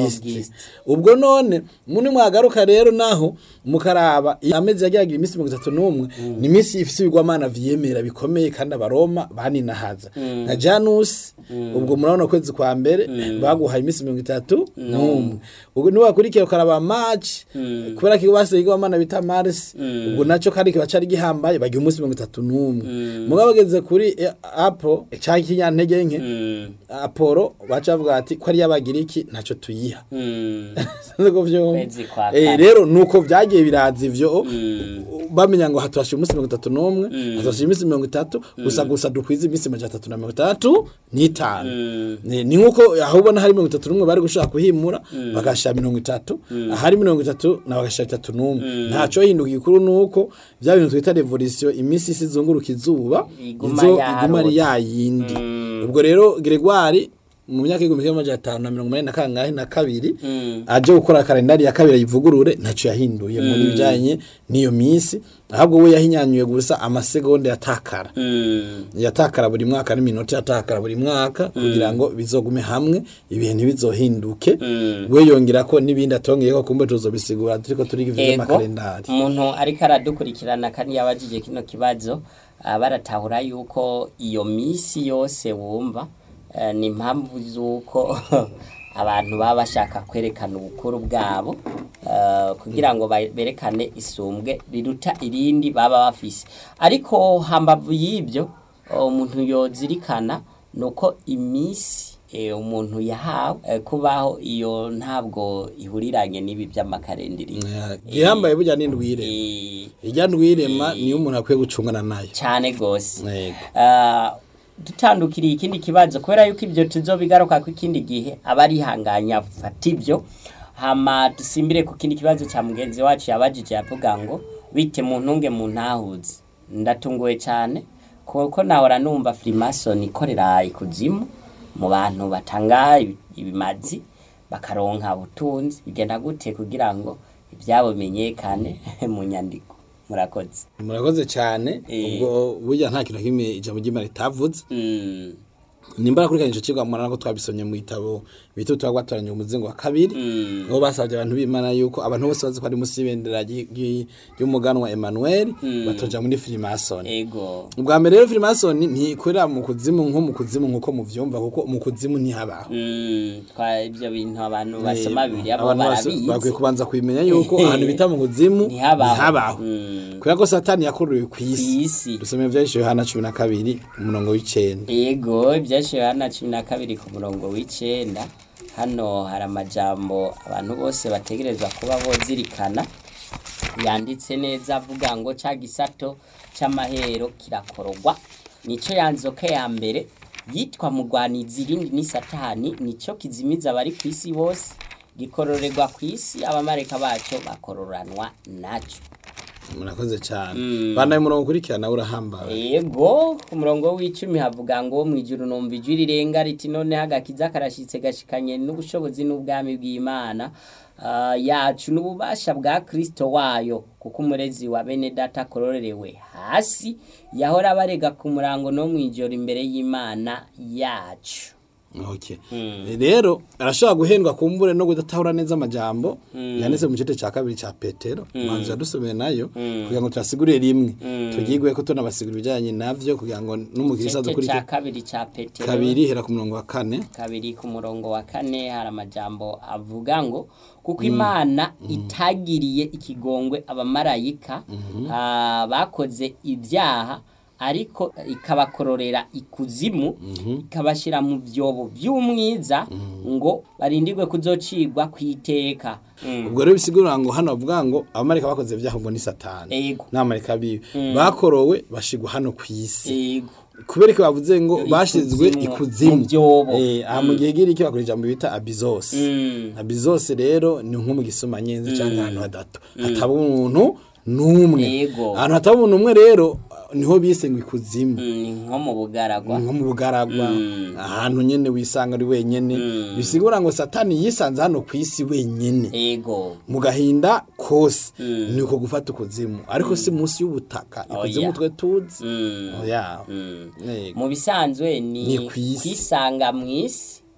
East. ubwo none muni mwagaruka rero naho mukaraba amezi yagiragira iminsi mirongo itatu n'umwe ni iminsi ifise ibigwamana vyemera bikomeye kandi abaroma baninahaza nka janusi ubwo murabona ukwezi kwa mbere baguhaye iminsi mirongo itatu n'umwe ubwo niwakurikiye ukaraba maci kubera ko basize igwamana bita marisi ubwo naco kandi kiba cari gihambaye bagira umunsi mirongo itatu n'umwe mugabo bageze kuri eh, apo canke ikinyantege nke aporo baca bavuga ati ko ari y'abagiriki ntaco tuyiha Sinzi ko vyumva. Kwezi kwa Eh, kane. rero nuko vyagiye biraza ivyo bamenya ngo haturashije umunsi mirongo itatu n'umwe haturashije iminsi mirongo itatu gusa gusa dukwiza iminsi majana atatu na mirongo itandatu n'itanu ni ni nk'uko aho ubona hari mirongo itatu n'umwe bari gushaka kuhimura bagashira mirongo itatu ahari mirongo itatu na bagashira itatu n'umwe ntaco hinduka igikuru nuko vya bintu twita revolisiyo iminsi isi izunguruka izuba Iguma izo yarota. iguma ari yayindi ubwo rero Gregoire mu myaka y'igihumbi kimwe amajana atanu na mirongo umunani na kangahe na kabiri aje gukora kalendari ya kabiri ayivugurure ntaco yahinduye mu bijanye n'iyo minsi ahubwo we yahinyanyuye gusa amasegonda yatakara yatakara buri mwaka n'iminota yatakara buri mwaka kugira ngo bizogume hamwe ibihe ntibizohinduke we yongera ko n'ibindi atongeyeko kumbe tuzobisigura turiko turiga ivyo ego vy'amakalendari umuntu ariko aradukurikirana kandi yabajije kino kibazo ah, baratahura yuko iyo misi yose wumva eh, ni impamvu z'uko abantu baba bashaka kwerekana ubukuru bwabo eh, kugira ngo ba- berekane isumbwe riruta irindi baba bafise ariko hambavu y'ibyo umuntu yozirikana ni uko iminsi eh, umuntu yahawe eh, kubaho iyo ntabwo ihuriranye n'ibi by'amakarendiri gihambaye burya n'indwire Eh, irya ndwirema niyo umuntu akwiye gucungana nayo cyane gose Yego. Ah, dutandukiriye ikindi kibazo kubera yuko ibyo tuzobigaruka ku ikindi gihe aba arihanganya fata ibyo hama dusimbire ku kindi kibazo cya mugenzi wacu yabajije yavuga ngo bite mu ntunge mu ntahuzi ndatunguwe cyane kuko nahora numva firimasoni ikorera ikuzimu mu bantu batanga ibi- ibimazi bakaronka ubutunzi bigenda gute kugira ngo ibyabo bimenyekane mu nyandiko murakoze murakoze cyane Eh. ubwo burya nta kintu na kimwe ijambo ry'imana ritavuze Mm. nimbara kuri kanyisho cigwa mwana ko twabisomye mu gitabo bita utwa gwatoranye umuzingo wa kabiri Mm. aho basabye abantu b'imana yuko abantu bose bazi ko ari munsi y'ibendera ry'i- ry'i- ry'umuganwa Emmanuel batoja muri Freemason ego ubwa mbere rero Freemason ntikorera mu kuzimu nko mu kuzimu nkuko muvyumva kuko mu kuzimu ntihabaho Mm, twa ibyo bintu abantu basoma bibiliya bo abantu bose bakwiye barabizi kubanza kubimenya yuko ahantu bita mu kuzimu Ntihabaho. ntihabaho Mm. kubera ko satani yakuruwe ku isi Kw'isi. dusomeye ivyahishije Yohana cumi na kabiri umurongo w'icenda ego ibyashiwe hano cumi na kabiri ku murongo w'icenda hano hari amajambo abantu bose bategerezwa kuba bozirikana yanditse neza avuga ngo ca gisato c'amahero kirakorogwa nico yanzoka ya mbere yitwa mugwanizi irindi ni satani nico kizimiza abari ku isi bose gikororerwa ku isi abamareka baco bakororanwa naco murakoze cyane bana umurongo ukurikirana urahambaye Ego ku murongo w'icumi havuga ngo mu ijuru numva ijwi rirenga riti noneho agakiza karashitse gashikanye n'ubushobozi n'ubwami bw'Imana ah, yacu n'ububasha bwa Kristo wayo kuko umurezi wa bene data akororerewe hasi yahora abarega ku murango no mu ijoro imbere y'Imana yacu okay rero arashobora guhendwa kumbure no kudatahura neza amajambo yanditse mu gice cya kabiri cya petero manzu yadusomeye nayo kugira ngo tuyasigurire rimwe tugigwe ko tunabasigura ibijyanye navyo kugira ngo n'umukirisa igice dukurikire cya kabiri cya Petero kabiri hera ku murongo wa kane kabiri ku murongo wa kane hari amajambo avuga ngo kuko imana itagiriye ikigongwe abamarayika ah, bakoze ibyaha ariko ikabakororera ikuzimu ikabashyira mu byobo by'umwiza ngo barindirwe kuzocigwa ku iteka Mm. ubwo rero bisigura ngo hano bavuga ngo abamarika bakoze ibyaha ngo ni satani Ego. n'abamarika biwe bakorowe bashigwa hano ku isi Ego. kubera ko bavuze ngo bashizwe Ikuzimu, ikuzimu mu byobo. eh aha mu gihe giri cyo bakoresha mu bita abizose Mm. abizose rero ni nko mu gisoma nyenzi cyangwa ahantu hadato hataba umuntu n'umwe Yego. ahantu hataba umuntu umwe rero niho bise ngo ikuzimu Mm, ni nko mu bugaragwa nko mu bugaragwa ahantu nyene wisanga ari wenyene bisigura ngo satani yisanze hano ku isi wenyene ego mu gahinda kose ni uko gufata ukuzimu ariko si munsi y'ubutaka ikuzimu Oya. twe tuzi Mm. oya Mm. Yego. mu bisanzwe ni Ni kw'isi. kwisanga mu isi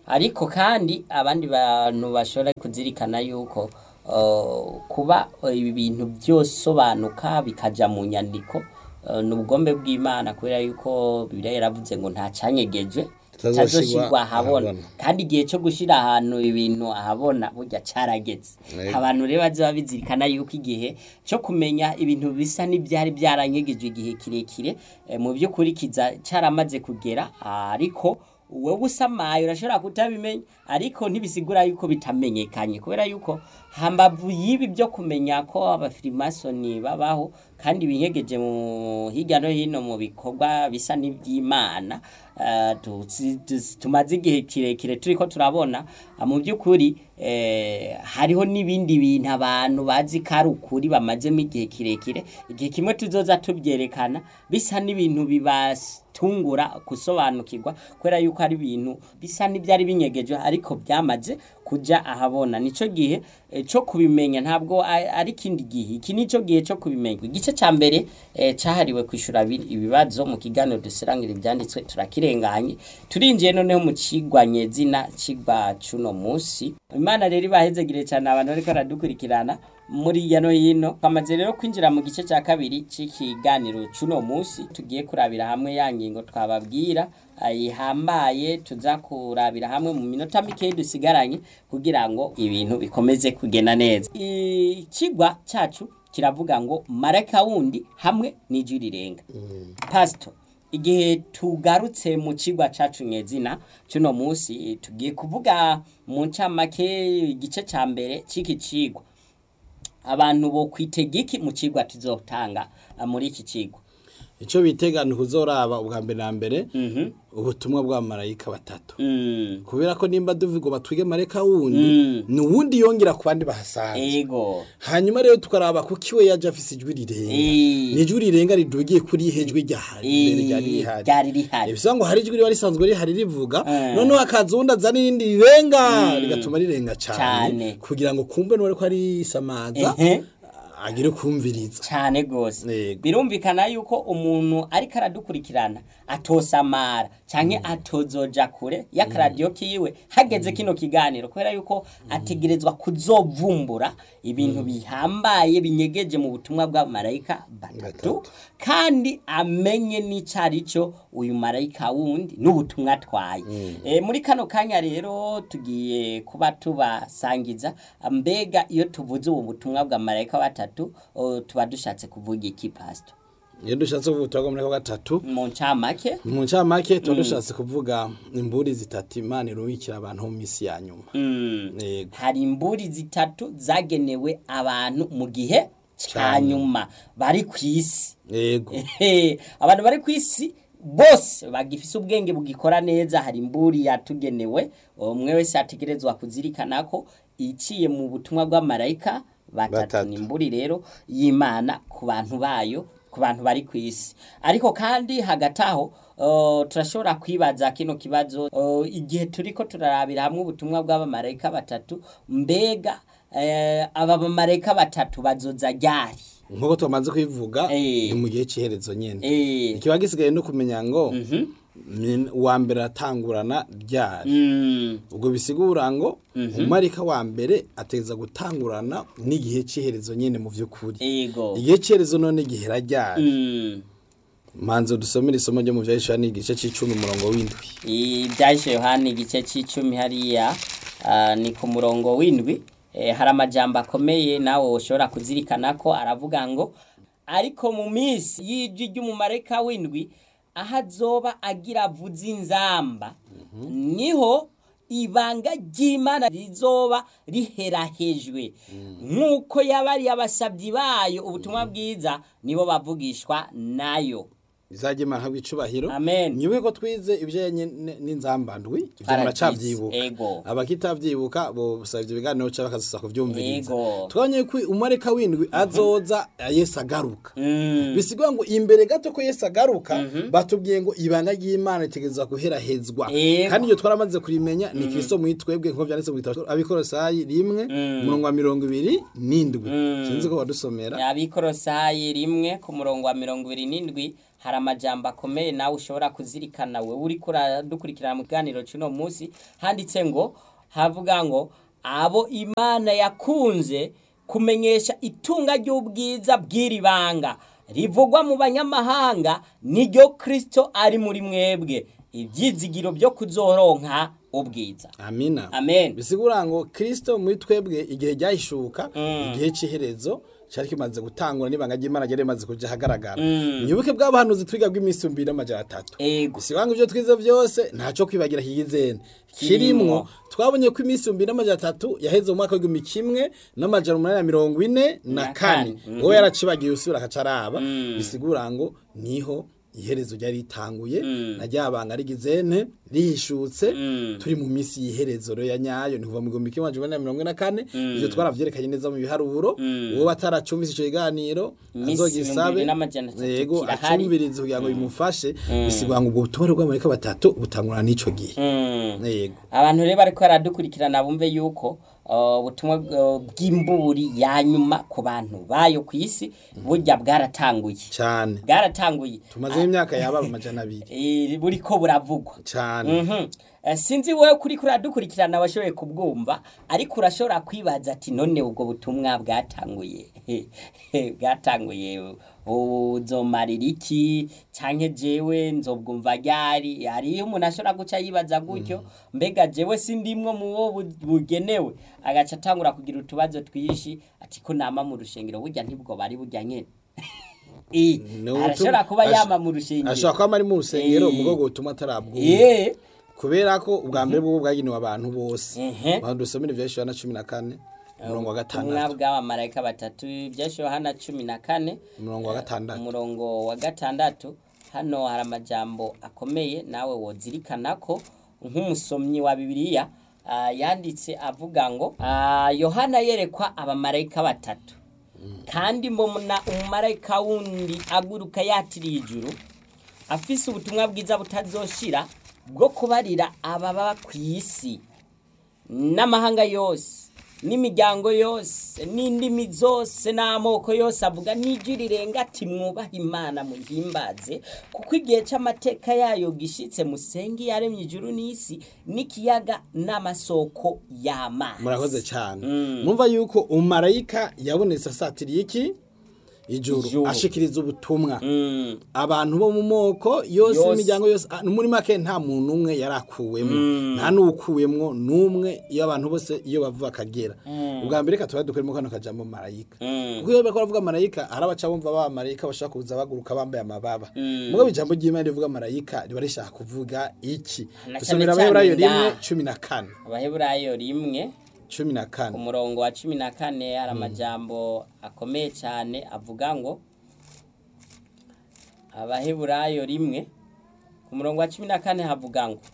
ariko kandi abandi bantu bashobora kuzirikana yuko uh, kuba uh, ibi bintu byosobanuka bikaja mu nyandiko uh, ni ubugombe bw'imana kubera yuko bibiliya yaravuze ngo nta canyegejwe Kitazoshirwa tazoshirwa ahabona ahabona. kandi igihe cyo gushira ahantu ibintu ahabona burya carageze Yego. abantu rero bazoba bizirikana yuko igihe cyo kumenya ibintu bisa n'ibyari byaranyegejwe igihe kirekire eh, mu by'ukuri kiza caramaze kugera ariko wowe usamaye urashobora kutabimenya ariko ntibisigura yuko bitamenyekanye kubera yuko hambavu y'ibi byo kumenya ko abafirimasoni babaho kandi binyegeje mu hirya no hino mu bikorwa bisa n'iby'imana eh, tuzi- tuzi- tumaze igihe kirekire turiko turabona ah, mu by'ukuri eh, hariho n'ibindi bintu abantu bazi ko ari ukuri bamazemo igihe kirekire igihe kimwe tuzoza tubyerekana bisa n'ibintu bibatungura gusobanukirwa kubera yuko ari ibintu bisa n'ibyari binyegeje ariko byamaze kuja ahabona nico gihe eh, cyo kubimenya ntabwo a- ari ikindi gihe iki nico gihe cyo kubimenya igice ca mbere eh, cahariwe kwishura abi- ibibazo mu kiganiro dusirangira ibyanditswe turakirenganye turinjiye noneho mu cigwa nyezina cigwa cuno musi imana rero ibahezegire cyane abantu bariko baradukurikirana muri hirya no hino twamaze rero kwinjira mu gice cya kabiri c'ikiganiro cuno musi tugiye kurabira hamwe ya ngingo twababwira ihambaye tuza kurabira hamwe mu minota mikeyi dusigaranye kugira ngo ibintu bikomeze kugenda neza ikigwa cyacu kiravuga ngo marayika wundi hamwe n'ijwi rirenga pasito igihe tugarutse mu kigwa cacu nyezina cuno musi tugiye kuvuga mu ncamake igice ca mbere c'iki cigwa abantu bo kwitega iki mu cigwa tuzotanga ah, muri iki cigwa icyo bitegana kuzoraba ubwa mbere na mbere Mhm. ubutumwa bwa marayika batatu Mm. kubera ko nimba duvuga batwige marayika wundi Mm. ni uwundi yongera ku bandi bahasanze ego hanyuma rero tukaraba kuko iwe yaje afise ijwi rirenga Eh. ni ijwi rirenga ridugiye kuri ihe jwi ryahari imbere ryari Eh, rihari ryari rihari bivuga ngo hari ijwi riba risanzwe rihari rivuga Eh. noneho hakaza uwundi azana irindi rirenga rigatuma rirenga Cane. cyane kugira ngo kumve n'uwari ko arisamaza Ehe. agire kumviriza cyane gose Yego. birumvikana yuko umuntu ariko aradukurikirana atosamara canke atozoja kure y'akaradiyo kiwe hageze kino kiganiro kubera yuko ategerezwa kuzovumbura ibintu bihambaye binyegeje mu butumwa bwa marayika batatu Batatu. kandi amenye n'icari cyo uyu marayika wundi n'ubutumwa atwaye e, muri kano kanya rero tugiye kuba tubasangiza mbega iyo tuvuze ubu butumwa bwa marayika batatu o, tuba dushatse kuvuga iki pasito iyo dushatse kuvuga ubutumwa bwa marayika gatatu mu ncamake mu ncamake tuba dushatse kuvuga imburi zitatu imana irubikira abantu mu minsi ya nyuma mm. yego hari imburi zitatu zagenewe abantu mu gihe ca Ca nyuma bari ku isi yego Ehe, abantu bari ku isi bose bagifise ubwenge bugikora neza hari imburi yatugenewe umwe wese ategerezwa kuzirikana ko iciye mu butumwa bw'amarayika batatu Batatu. ni imburi rero y'imana ku bantu bayo ku bantu bari ku isi ariko kandi hagati aho uh, turashobora kwibaza kino kibazo uh, igihe turiko turarabira hamwe ubutumwa bw'abamarayika batatu mbega eh, aba bamarayika batatu bazoza ryari nk'uko twamaze kubivuga Eh. ni mu gihe cy'iherezo nyine eh, ikiba gisigaye no kumenya ngo ni- uwa mbere atangurana ryari mm, ubwo bisigura ngo umarika wa mbere ateza gutangurana n'igihe cy'iherezo nyine mu by'ukuri ego igihe cy'iherezo none gihera ryari Mm. manzo dusomere isomo ryo mu byahishura ni igice cy'icumi umurongo w'indwi ibyahise yohani igice cy'icumi hariya ah, ni ku murongo w'indwi Eh, hari amajambo akomeye nawe ushobora kuzirikana ko aravuga ngo ariko mu minsi y'ijwi ry'umumarayika w'indwi aho azoba agira avuze inzamba niho ibanga ry'imana rizoba riherahejwe nk'uko yabariye abasabyi bayo ubutumwa bwiza nibo bavugishwa nayo izajya imana habwa icubahiro Amen. nyibuke ko twize ibijyanye n- n'inzambandwi ibyo Paradizo, muracabyibuka ego. abakitavyibuka bo busaba ibyo biganiro cyangwa bakazisa kuvyumviriza Ego. twabonye ko umarika w'indwi azoza yesu agaruka Mm. bisigwa ngo imbere gato ko yesu agaruka batubwiye ngo ibanga ry'imana ritegerezwa guherahezwa Ego. kandi iyo twaramaze kurimenya ni kristo muri twebwe nk'uko byanditse mu gitabo abikorosayi rimwe umurongo wa mirongo ibiri n'indwi sinzi ko wadusomera abikorosayi rimwe ku murongo wa mirongo ibiri n'indwi hari amajambo akomeye nawe ushobora kuzirikana we uri kuradukurikirana mu kiganiro cy'uno munsi handitse ngo havuga ngo abo imana yakunze kumenyesha itunga ry'ubwiza bw'iri banga rivugwa mu banyamahanga niryo kirisito ari muri mwebwe ibyizigiro byo kuzoronka ubwiza amina amen bisigura ngo kirisito muri twebwe igihe ryahishuka igihe cy'iherezo cyari kimaze gutangura n'ibanga ry'imana ryari rimaze kujya ahagaragara nyibuke bw'abahanuzi twiga bw'iminsi mbiri n'amajana atatu ego bisigura ngo ibyo twize byose ntacyo kwibagira hiyizene kirimwo twabonye ko iminsi mbiri n'amajana atatu yaheze mu mwaka w'igihumbi kimwe n'amajana umunani na mirongo ine na kane wowe yaracibagiye usubira akacaraba bisigura ngo niho iherezo ryari ritanguye na ryabanga rigizene rihishutse turi mu minsi y'iherezo rero ya nyayo ni kuva mu gihumbi kimwe amajana mirongo ine na kane ibyo twaravyerekanye neza mu biharuro uwo bataracumvise ico kiganiro Imisi azogisabe ibihumbi n'amajana atatu yego kirahari. acumvirize kugira ngo bimufashe bisigura ngo ubwo butumwa bw'amarika batatu butangurana n'ico gihe yego abantu rero bariko baradukurikirana bumve yuko uh, ubutumwa uh, bw'imburi ya nyuma ku bantu bayo ku isi burya bwaratanguye cyane bwaratanguye tumazeho imyaka yaba amajana abiri Eh, buriko buravugwa cyane Mhm. Eh, sinzi wowe kuri kuradukurikirana washoboye kubwumva ariko urashobora kwibaza ati none ubwo butumwa bwatanguye bwatanguye uzomarira iki canke jewe nzobwumva ryari hariyo umuntu ashobora guca yibaza gutyo mbega jewe sindimwo mu wo bu- bugenewe agaca atangura kugira utubazo twinshi ati ko nama mu rushengero burya ntibwo bari burya nyene Eh, Ni ubutumwa- arashobora kuba ash- yama mu rushengero ashobora kuba ari mu rusengero Eh. umugogo utuma atarabwumva Eh, kubera ko ubwa mbere bwo bwagenewe abantu bose Ehe. abantu dusomera ibya Yohana cumi na kane umurongo wa ubutumwa gatandatu bw'abamarayika batatu byashe yohana cumi na kane umurongo wa gatandatu umurongo wa gatandatu hano hari amajambo akomeye nawe wozirikana ko nk'umusomyi wa bibiliya ah, yanditse avuga ngo ah, yohana yerekwa abamarayika batatu kandi mbona umumarayika wundi aguruka yatiriye ijuru afise ubutumwa bwiza butazoshira bwo kubarira ababa ku isi n'amahanga yose n'imiryango yose n'indimi zose n'amoko yose avuga n'ijwi rirenga ati mwubahe imana muhimbaze kuko igihe cy'amateka yayo gishyitse musenge yaremye ijuru n'isi n'ikiyaga n'amasoko y'amazi murakoze cyane mwumva yuko umarayika yabonetse asatiriye iki ijuru Ijuru. ashikiriza ubutumwa Mm, abantu bo mu moko yose Yose. imiryango yose ah, muri make nta muntu umwe yari akuwemo nta n'uwukuwemwo n'umwe iyo abantu bose iyo bavuga akagera ubwa mbere reka tuba dukuremo kano kajambo marayika mm, kuko iyo bariko baravuga marayika hari abaca bumva ba marayika bashaka kuza baguruka bambaye amababa mugabo ijambo ry'imana rivuga marayika riba rishaka kuvuga iki Na dusomera cyane abaheburayo cyane rimwe nga- cumi na kane abaheburayo rimwe cumi na kane umurongo wa cumi na kane hari amajambo akomeye cyane avuga ngo abaheburayo rimwe ku murongo wa cumi na kane havuga ngo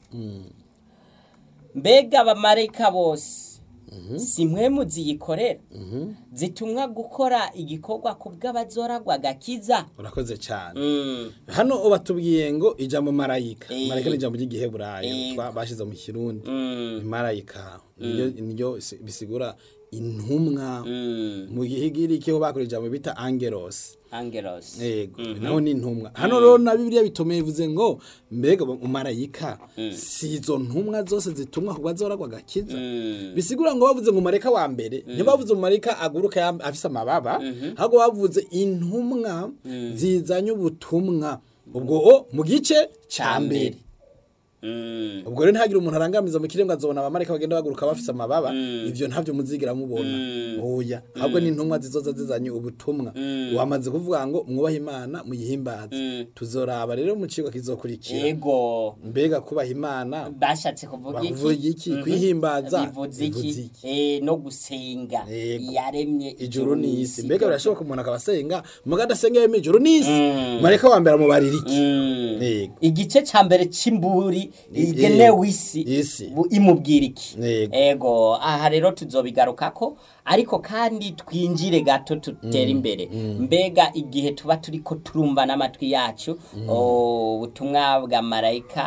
mbega abamarayika bose si mwe ziyikorera zitumwa gukora igikorwa ku bw'abazoragwa gakiza urakoze cyane Mm, hano batubwiye ngo ijambo marayika Eh. marayika ni ijambo ry'igiheburayo Eh. twa- bashize mu kirundi mm, marayika niryo niryo isi- bisigura intumwa mm. mu gihigiriki ho bakora ijambo bita angelos angelos yego naho ni intumwa hano rero na bibiliya bitomeye bivuze ngo mbega umarayika si izo ntumwa zose zitumwa ku bazoragwa agakiza Mm, bisigura ngo bavuze ngo marayika wa mbere ntibavuze umarayika aguruka yam- afise amababa ahubwo bavuze intumwa zizanye ubutumwa ubwo o mu gice ca mbere mm, ubwo rero ntihagire umuntu arangamiza mu kiremwa azobona abamarayika bagenda baguruka bafise amababa ivyo ntavyo muzigira mubona oya ahubwo ni intumwa zizoza zizanye ubutumwa wamaze kuvuga ngo mwubahe imana muyihimbaze tuzoraba rero mu cigwa kizokurikira ego mbega kubaha imana bashatse kuvuga bavuga iki iki kwihimbaza bivuze iki Eh, no gusenga Yego. yaremye ijuru n'isi mbega birashoboka umuntu akaba asenga muga adasenga yemeye ijuru n'isi marayika wa mbere amubarira iki Mm. Yego. igice ca mbere c'imburi igenewe isi Isi. bu- imubwira iki Yego. ego aha rero tuzobigarukako ariko kandi twinjire gato tutere imbere mbega igihe tuba turiko turumva n'amatwi yacu o, ubutumwa bwa marayika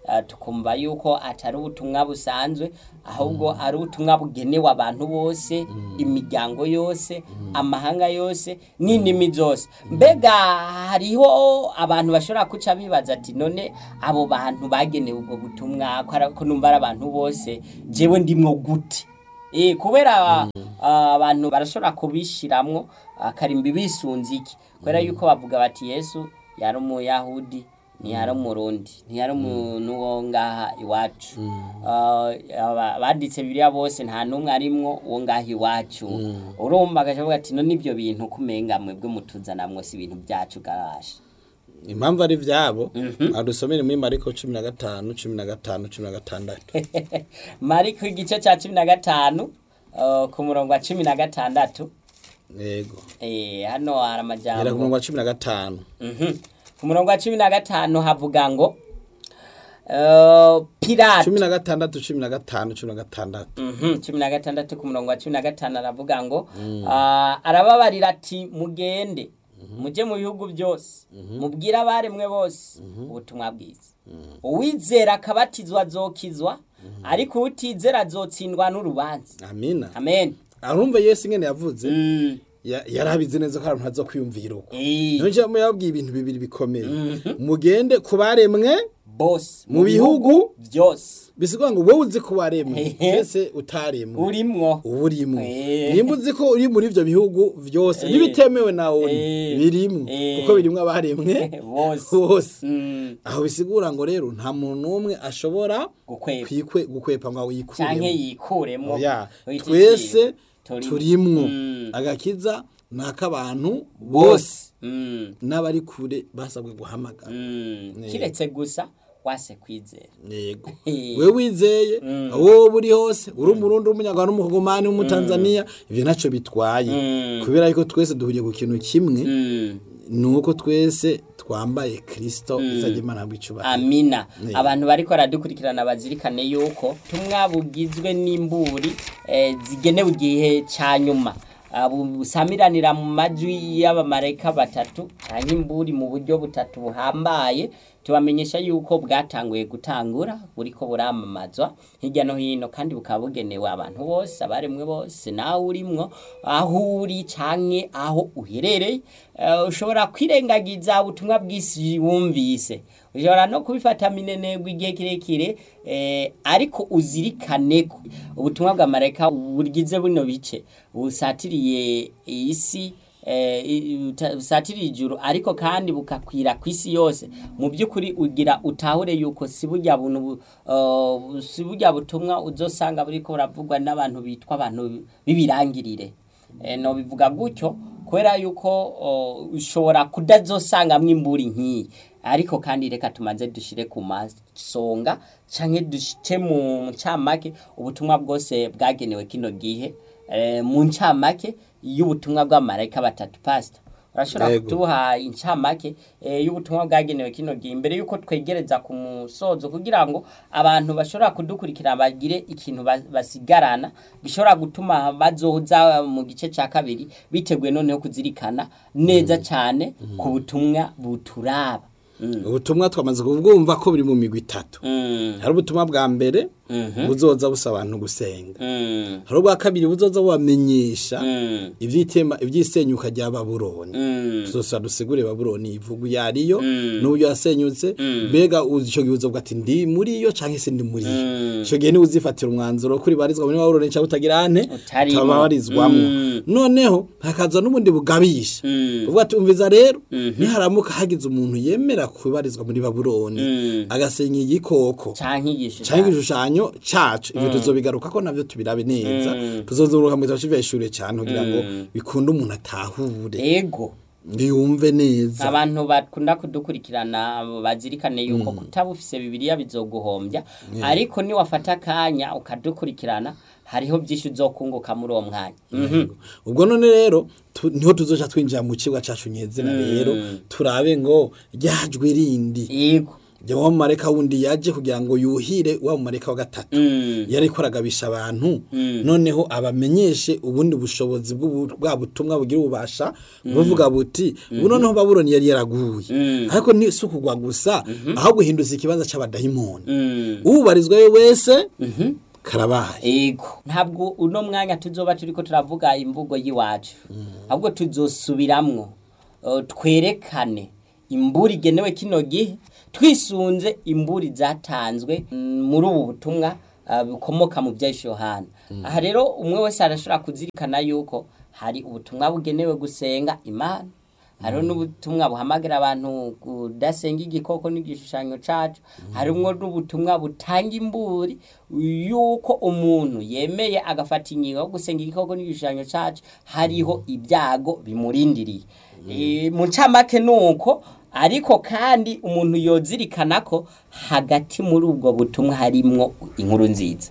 eh, tukumva yuko atari ubutumwa busanzwe ahubwo ari ubutumwa bugenewe abantu bose imiryango yose amahanga yose n'indimi zose mbega hariho abantu bashobora kuca bibaza ati none abo bantu bagenewe ubwo butumwa ko ari- ko numva ari abantu bose jewe ndimwo gute Eh, kubera ah, abantu barashobora kubishiramwo akarimbi bisunze iki kubera yuko bavuga bati yesu yari umuyahudi ntiyari umurundi ntiyari umuntu wo ngaha iwacu Ah, aba- banditse biriya bose nta n'umwe arimwo wo ngaha iwacu urumva agacavuga ati no n'ibyo bintu kumenga mwebwe mutuzanamwo si ibintu byacu garashe impamvu ari vyabo adusomere muri mariko cumi na gatanu cumi na gatanu cumi na gatandatu mariko igice cya cumi na gatanu ah, ku murongo wa cumi na gatandatu yego Eh, hano hari gera ku amajambo murongo wa cumi na gatanu Mhm. ku murongo wa cumi na gatanu havuga ngo uh, pirate cumi na gatandatu cumi na gatanu cumi na gatandatu Mhm, cumi na gatandatu ku murongo wa cumi na gatanu aravuga ngo ah, arababarira ati mugende mujye mu bihugu byose mubwire abaremwe bose ubutumwa bwiza uwizera akabatizwa azokizwa ariko utizera azotsindwa n'urubanza amina amen arumva yesu ingene yavuze Mm, ya- yarabizi neza ko abantu baza kwiyumvira uko eh, niyo njambo yababwiye ibintu bibiri bikomeye mugende ku baremwe bose mu bihugu byose bisigwa ngo wowe uzi ko waremwe Ehe. mbese utaremwe urimwo uba urimo Eh. nimba uzi ko uri muri ibyo bihugu byose Eh. n'ibitemewe nawe Eh. birimo Eh. kuko birimo abaremwe bose bose Mm, aho bisigura ngo rero nta muntu n'umwe ashobora gukwepa kwikwe gukwepa ngo canke yikuremo yikuremwo ya Wita twese ikintu, turimwo Mm. agakiza ni ak'abantu bose bose Mm, n'abari kure basabwe guhamagara mm. Ne. kiretse gusa wase kwizera yego Eh. we wizeye wowe uri hose uri umurundi w'umunyarwanda n'umukogomani w'umutanzaniya ibyo ntacyo bitwaye Mm. kubera yuko twese duhuriye ku kintu kimwe Mm, ni uko twese twambaye kirisito izajya imana habwa icubahiro amina Ne. abantu bariko baradukurikirana bazirikane yuko tumwa bugizwe n'imburi eh, zigenewe igihe ca nyuma Ah, bu- busamiranira mu majwi y'abamarayika batatu canke imburi mu buryo butatu buhambaye tubamenyesha yuko bwatanguye gutangura buriko buramamazwa hirya no hino kandi bukaba bugenewe abantu bose abaremwe bose nawe urimwo aho uri canke aho uherereye Eh, ushobora kwirengagiza ubutumwa bw'isi wumvise ushobora no kubifata minenegwa igihe kirekire eh, ariko uzirikane ko ubutumwa bwa marayika bugize buno bice busatiriye isi eh, i- uta- busatiriye ijuru ariko kandi bukakwira ku isi yose mu by'ukuri ugira utahure yuko si burya buntu bu- uh, si burya butumwa uzosanga buriko buravugwa n'abantu bitwa abantu b'ibirangirire Eh, no bivuga gutyo kubera yuko o, ushobora kudazosangamwo imburi nk'iyi ariko kandi reka tumaze dushire ku masonga canke dushike mu ncamake ubutumwa bwose bwagenewe kino gihe eh, mu ncamake y'ubutumwa bw'amarayika batatu pastor urashobora Yego. kutuha incamake eh, y'ubutumwa bwagenewe kino gihe imbere yuko twegereza ku musozo kugira ngo abantu bashobora kudukurikira bagire ikintu ba- basigarana gishobora gutuma bazoza mu gice ca kabiri biteguye noneho kuzirikana neza cyane ku butumwa buturaba Mm. ubutumwa twamaze kubwumva ko buri mu migwi itatu Mm. hari ubutumwa bwa mbere Mhm. buzoza busa abantu gusenga Mm. hari ubwa kabiri buzoza bubamenyesha Mm. ivyitema ivyisenyuka rya babuloni Mm. tuzosa dusigure babuloni ivugu yariyo Mm. n'uburyo yasenyutse Mm. mbega uzi ico gihe uzovuga ati ndi muri yo canke se ndi muri yo Mm. ico gihe niwe uzifatira umwanzuro kuri barizwa muri babuloni canke utagira ane Utarimwo. utabarizwamwo Mm. noneho hakaza n'ubundi bugabisha Mm. uvuga ati umviza rero Mhm. niharamuka hagize umuntu yemera kubarizwa muri babuloni Mm. agasenya igikoko canke igisho canke igishushanyo cacu ivyo tuzobigaruka ko navyo tubirabe neza tuzozuruka mu gitabo c'iveshure cane kugira ngo bikunde umuntu atahure ego yumve neza abantu bakunda kudukurikirana bazirikane yuko kutaba ufise bibiliya bizoguhombya ariko niwafata akanya ukadukurikirana hariho byinshi uzokunguka muri uwo mwanya Mhm. ubwo none rero tu- niho tuzoca twinjira mu kibuga cacu nyezina rero turabe ngo ryajwe rindi yego jya wa mumareka wundi yaje kugira ngo yuhire wa mumareka wa gatatu yari ko aragabisha abantu noneho abamenyeshe ubundi bushobozi bw'ubu- bwa butumwa bugira ububasha buvuga buti ubu noneho babuloni yari yaraguye ariko ni si ukugwa gusa aho guhinduza ikibanza c'abadayimoni ubarizwayo wese karabaye ego ntabwo uno mwanya tuzoba turiko turavuga imvugo y'iwacu ahubwo tuzosubiramwo eh, twerekane imburi igenewe kino gihe twisunze imburi zatanzwe mm, muri ubu butumwa ah, bukomoka mu bya yohana aha rero umwe wese arashobora kuzirikana yuko hari ubutumwa bugenewe gusenga imana hariho n'ubutumwa buhamagara abantu kudasenga igikoko n'igishushanyo cacu harimwo n'ubutumwa butanga imburi yuko umuntu yemeye agafata ingingo yo gusenga igikoko n'igishushanyo cacu hariho ibyago bimurindiriye E, mu ncamake ni uko ariko kandi umuntu yozirikana ko hagati muri ubwo butumwa harimwo inkuru nziza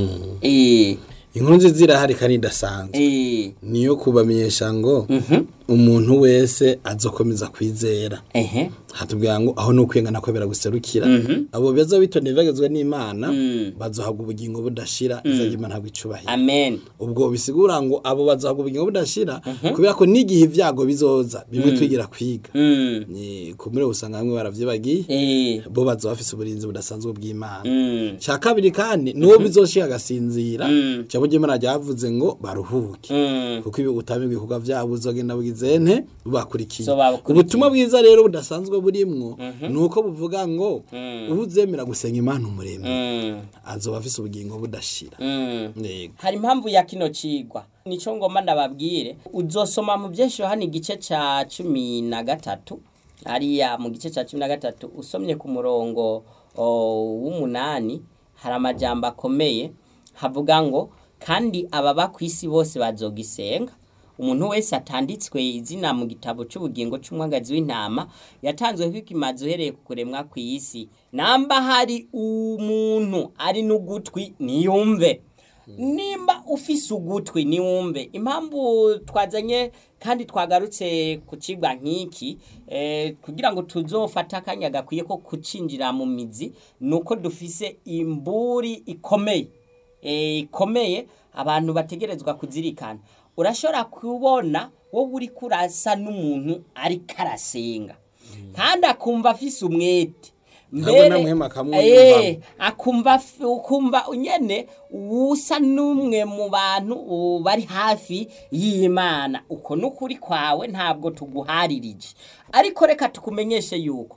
Eh, inkuru nziza irahari kandi idasanzwe eh, niyo kubamenyesha ngo umuntu wese azokomeza kwizera ehe, hatubwira ngo aho ni ukwengana kwebera guserukira abo beza bitondeye bagezwe n'imana bazohabwa ubugingo budashira izajya imana habwa icubahiro amen ubwo bisigura ngo abo bazohabwa ubugingo budashira kubera ko n'igihe ibyago bizoza bimwe twigira kwiga Mm, ni kumure usanga bamwe baravyibagiye eh, bo bazoba bafise uburinzi budasanzwe bw'imana mm, cya kabiri kandi n'uwo bizoshika agasinzira Mm. cyangwa ry'imana ryavuze ngo baruhuke mm. kuko ibi utama ibikorwa byabo uzogenda bugizente bubakurikiye So babakurikiye. ubutumwa bwiza rero budasanzwe burimwo ni uko buvuga ngo uzemera gusenga imana umuremyi Mm, azoba afise ubugingo budashira mm. Yego. hari impamvu ya kino cigwa nico ngomba ndababwire uzosoma mu byinshi hano igice ca cumi na gatatu hariya mu gice ca cumi na gatatu usomye ku murongo o, w'umunani hari amajambo akomeye havuga ngo kandi ababa ku isi bose bazogisenga umuntu wese atanditswe izina mu gitabo cy'ubugingo cy'umwagazi w'intama yatanzwe kw'ikimazi uhereye ku kuremwa ku isi namba hari umuntu ari n'ugutwi niyumve nimba ufise ugutwi niwumve impamvu twazanye kandi twagarutse ku kigwa nk'iki eh, kugira ngo tuzofate akanya gakwiye ko kucinjira mu mizi ni uko dufise imburi ikomeye eh, ikomeye abantu bategerezwa kuzirikana urashobora kubona wowe uri kurasa n'umuntu ariko arasenga kandi akumva afise umwete Ntabwo namwema akamwumva. Eh, akumva f- ukumva nyene usa n'umwe mu bantu uh, bari hafi y'imana uko n'ukuri kwawe ntabwo tuguharirije ariko reka tukumenyeshe yuko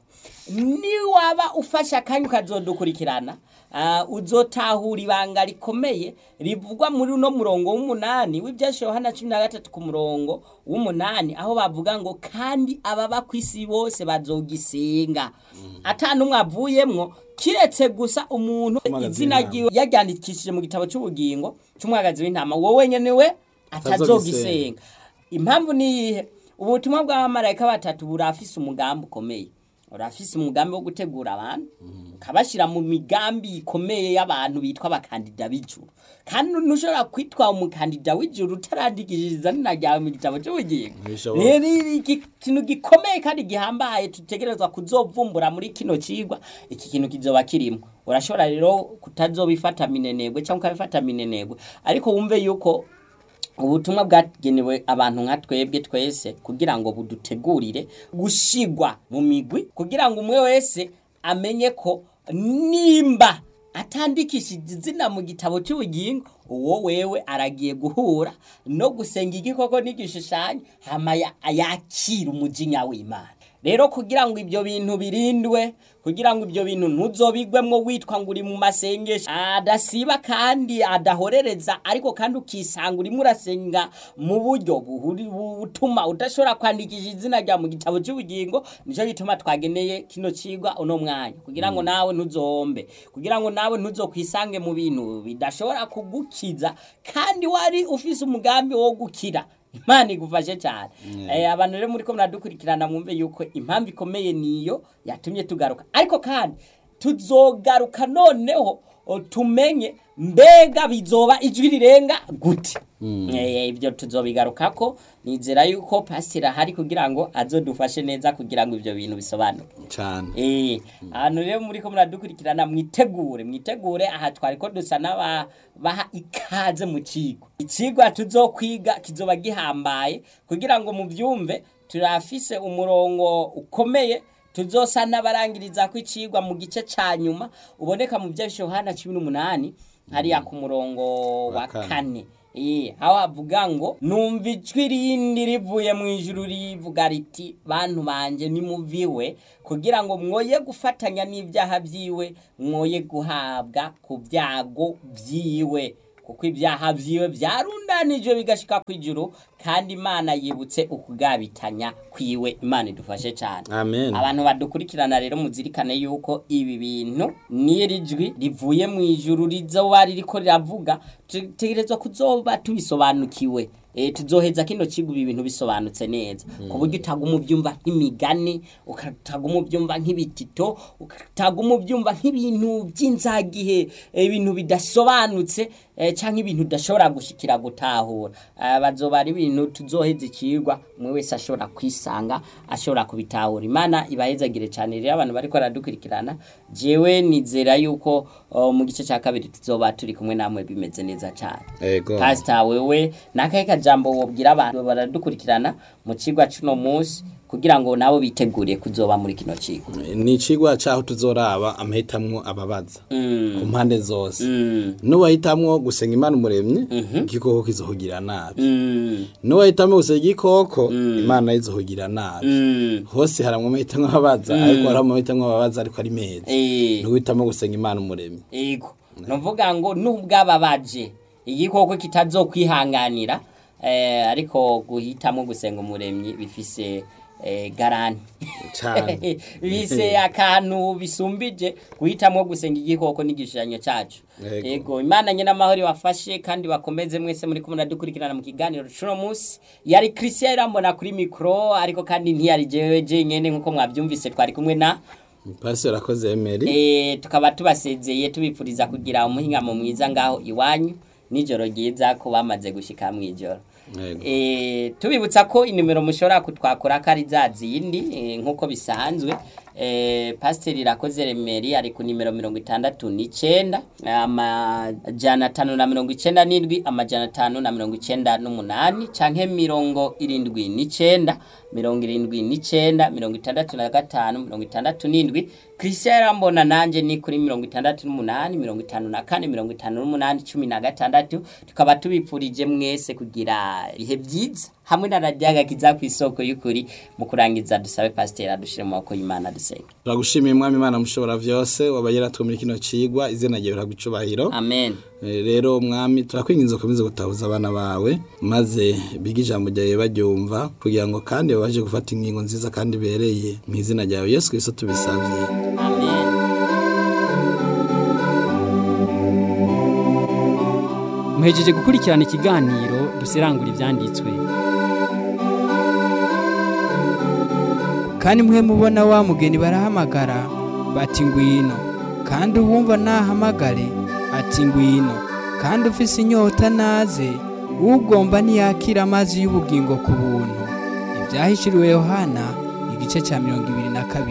niwaba ufashe akanya ukazodukurikirana uh, uzotahura ibanga rikomeye rivugwa muri uno murongo w'umunani w'ibyashe yohana cumi na gatatu ku murongo w'umunani aho bavuga ngo kandi ababa ku isi bose bazogisenga ata n'umwe avuyemwo kiretse gusa umuntu Umwagazi izina w'intama. ryiwe yaryandikishije mu gitabo cy'ubugingo cy'umwagazi w'intama wowe nyene we atazogisenga impamvu ni iyihe ubutumwa bw'abamarayika batatu burafise umugambi ukomeye urafise umugambi wo gutegura abantu ukabashyira mu migambi ikomeye y'abantu bitwa abakandida b'ijuru kandi ntushobora kwitwa umukandida w'ijuru utarandikishije izina ryawe mu gitabo cy'ubugingo Ntibishoboka. rero iri iki- ikintu gikomeye kandi gihambaye tutegerezwa kuzovumbura muri kino cigwa iki kintu kizoba kirimo urashobora rero kutazobifata minenegwe cyangwa ukabifata minenegwe ariko wumve yuko ubutumwa bwagenewe abantu nka twebwe twese kugira ngo budutegurire gushigwa mu migwi kugira ngo umwe wese amenye ko nimba atandikishije izina mu gitabo cy'ubugingo uwo wewe aragiye guhura no gusenga igikoko n'igishushanyo hama ya- yakira umujinya w'imana rero kugira ngo ibyo bintu birindwe kugira ngo ibyo bintu ntuzobigwemwo witwa ngo uri mu masengesho adasiba kandi adahorereza ariko kandi ukisanga urimo urasenga mu buryo buhuri- butuma udashobora kwandikisha izina rya mu gitabo cy'ubugingo nicyo gituma twageneye kino cigwa uno mwanya kugira ngo nawe ntuzombe kugira ngo nawe ntuzokwisange mu bintu bidashobora kugukiza kandi wari ufise umugambi wo gukira imana igufashe cyane Eh, abantu rero muri ko muradukurikirana mwumve yuko impamvu ikomeye niyo yatumye tugaruka ariko kandi tuzogaruka noneho o, tumenye mbega bizoba ijwi rirenga gute Eh, ibyo tuzobigarukako nizera yuko pasiteri ahari kugira ngo azodufashe neza kugira ngo ibyo bintu bisobanuke cyane Eh, ahantu rero muri ko muradukurikirana mwitegure mwitegure aha twari ko dusa n'abaha ikaze mu kigo ikigwa tuzokwiga kizoba gihambaye kugira ngo mubyumve turafise umurongo ukomeye tuzosa n'abarangiriza ko icigwa mu gice ca nyuma uboneka mu bya Yohana cumi n'umunani hariya ku murongo wa kane. kane Eh, aho havuga ngo numva ijwi rindi rivuye mu ijuru rivuga riti bantu banje nimuviwe kugira ngo mwoye gufatanya n'ibyaha byiwe mwoye guhabwa ku byago byiwe kuko ibyaha byiwe byarundanijwe bigashika ku ijuru kandi imana yibutse ukugabitanya kwiwe imana idufashe cyane amen abantu badukurikirana rero muzirikane yuko ibi bintu n'iri jwi rivuye mu ijuru rizoba ririko riravuga tutegerezwa kuzoba tubisobanukiwe e, tuzoheza kino kigo ibi bintu bisobanutse neza ku buryo utaguma ubyumva nk'imigani ukataguma ubyumva nk'ibitito ukataguma ubyumva nk'ibintu by'inzagihe eh, ibintu bidasobanutse eh, canke ibintu udashobora gushikira gutahura Ah, bazoba ari ibintu tuzoheza ikigwa umwe wese ashobora kwisanga ashobora kubitahura imana ibahezagire cyane rero abantu bariko baradukurikirana jewe nizera yuko oh, mu gice cya kabiri tuzoba turi kumwe namwe bimeze neza cyane ego pasita wewe nakahe kajambo wobwira abantu baradukurikirana mu kigwa cuno munsi kugira ngo nabo bitegure kuzoba muri kino kigo ni icigwa cyaho tuzoraba amahitamwo ababaza Mm. ku mpande zose Mm. nuwahitamwo gusenga imana umuremyi igikoko kizohugira nabi Mm. nuwahitamwo gusenga igikoko imana izohugira nabi Mm. hose haramwo amahitamwo ababaza ariko hari amahitamwo ababaza ariko ari meza Eh. nuwahitamo gusenga imana umuremyi Ego. Nuvuga ngo nubwababaje igikoko kitazokwihanganira eh ariko guhitamo gusenga umuremyi bifise eh, garanti Cane. bise akantu bisumbije guhitamo gusenga igikoko n'igishushanyo cyacu Ego. ego imana nyine amahoro ibafashe kandi bakomeze mwese muri kumwe dukurikirana mu kiganiro cuno munsi yari christian irambona kuri mikoro ariko kandi ntiyari jewe jenyene nk'uko mwabyumvise twari kumwe na pasiteri akoze emeri Eh, tukaba tubasezeye tubipfuriza kugira umuhingamo mwiza ngaho iwanyu nijoro ryiza ko bamaze gushika mu ijoro Yego. Eh, tubibutsa ko inimero mushobora kutwakura ko ari za zindi eh, nk'uko bisanzwe eh, pasiteri irakoze remeri ari ku nimero mirongo itandatu n'icenda amajana atanu na mirongo icenda n'indwi amajana atanu na mirongo icenda n'umunani canke mirongo irindwi n'icenda mirongo irindwi n'icenda mirongo itandatu na gatanu mirongo itandatu n'indwi christian yarambona nanje ni kuri mirongo itandatu n'umunani mirongo itanu na kane mirongo itanu n'umunani cumi na gatandatu tukaba tubipfurije mwese kugira ibihe byiza hamwe na radiyaga kiza ku isoko y'ukuri mu kurangiza dusabe pasiteri adushire mu maboko y'imana dusenga turagushimiye mwami imana mushobora vyose wabaye yaratwe muri kino cigwa izina ryawe riragwa icubahiro amen Eh, rero mwami turakwinginze ukomeze gutahuza abana bawe maze bige ijambo ryawe baryumva kugira ngo kandi babashe gufata ingingo nziza kandi ibereye mu izina ryawe yesu kristo tubisabye amen muhejeje gukurikirana ikiganiro dusirangura ibyanditswe kandi mwe mubona wa mugeni barahamagara bati ngwino kandi uwumva nahamagare ati ngwino kandi ufise inyota naze ugomba ntiyakira amazi y'ubugingo ku buntu ibyahishuriwe yohana igice cya mirongo ibiri na kabiri